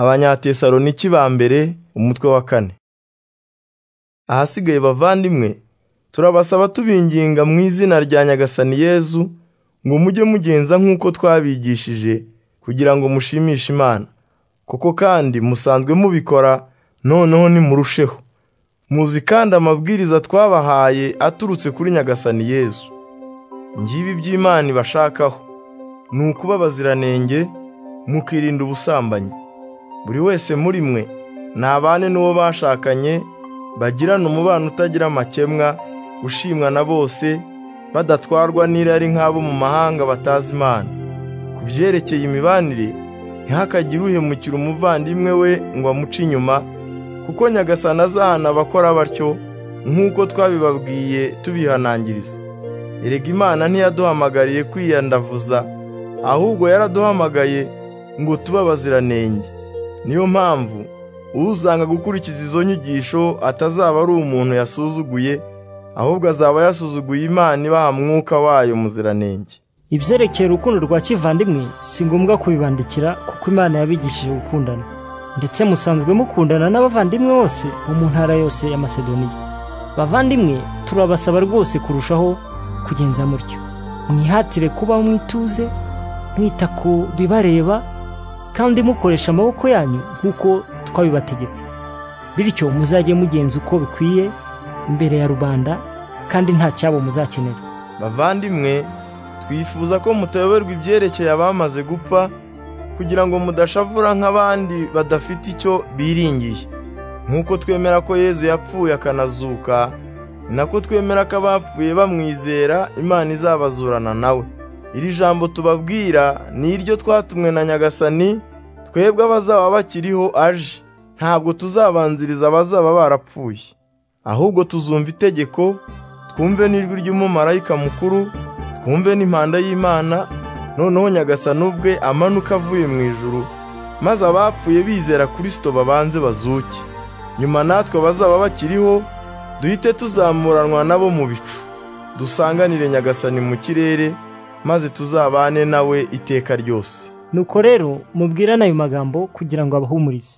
abanyatesaloniki ba mbere umutwe wa kane ahasigaye bavandimwe turabasaba tubinginga mu izina rya nyagasani yezu ngo mujye mugenza nk'uko twabigishije kugira ngo mushimishe imana kuko kandi musanzwe mubikora noneho nimurusheho muzi kandi amabwiriza twabahaye aturutse kuri nyagasani yezu ngibi iby'imana ibashakaho ni ukuba abaziranenge mukirinda ubusambanyi buri wese muri mwe ntabane n'uwo bashakanye bagirana umubano utagira amakemwa ushimwa na bose badatwarwa n'irari nk'abo mu mahanga batazi imana ku byerekeye imibanire ntihakagire uhemukira umuvandimwe we ngo amuce inyuma kuko nyagasani azahana abakora batyo nk'uko twabibabwiye tubihanangiriza erega imana ntiyaduhamagariye kwiyandavuza ahubwo yaraduhamagaye ngo tube abaziranenge niyo mpamvu uzanga gukurikiza izo nyigisho atazaba ari umuntu yasuzuguye ahubwo azaba yasuzuguye imana ibaha mwuka wayo muziranenge ibyerekeye urukundo rwa kivandimwe si ngombwa kubibandikira kuko imana yabigishije gukundana ndetse musanzwe mukundana n'abavandimwe bose bo mu ntara yose ya masedoniya bavandimwe turabasaba rwose kurushaho kugenza mutyo mwihatire kubaho mwituze mwita ku bibareba kandi mukoresha amaboko yanyu nk'uko twabibategetse bityo muzajye mugenza uko bikwiye imbere ya rubanda kandi nta cyabo muzakenera bavandimwe twifuza ko mutayoberwa ibyerekeye abamaze gupfa kugira ngo mudashavura nk'abandi badafite icyo biringiye nk'uko twemera ko yezu yapfuye akanazuka ni nako twemera ko abapfuye bamwizera imana izabazurana nawe iri jambo tubabwira ni iryo twatumwe na nyagasani twebwe abazaba bakiriho aje ntabwo tuzabanziriza abazaba barapfuye ahubwo tuzumva itegeko twumve n'ijwi ry'umumarayika mukuru twumve n'impanda y'imana noneho nyagasani ubwe amanuka avuye mu ijuru maze abapfuye bizera kirisito babanze bazuke nyuma natwe abazaba bakiriho duhite tuzamuranwa nabo mu bicu dusanganire nyagasani mu kirere maze tuzabane nawe iteka ryose nuko rero mubwirane ayo magambo kugira ngo abahumurize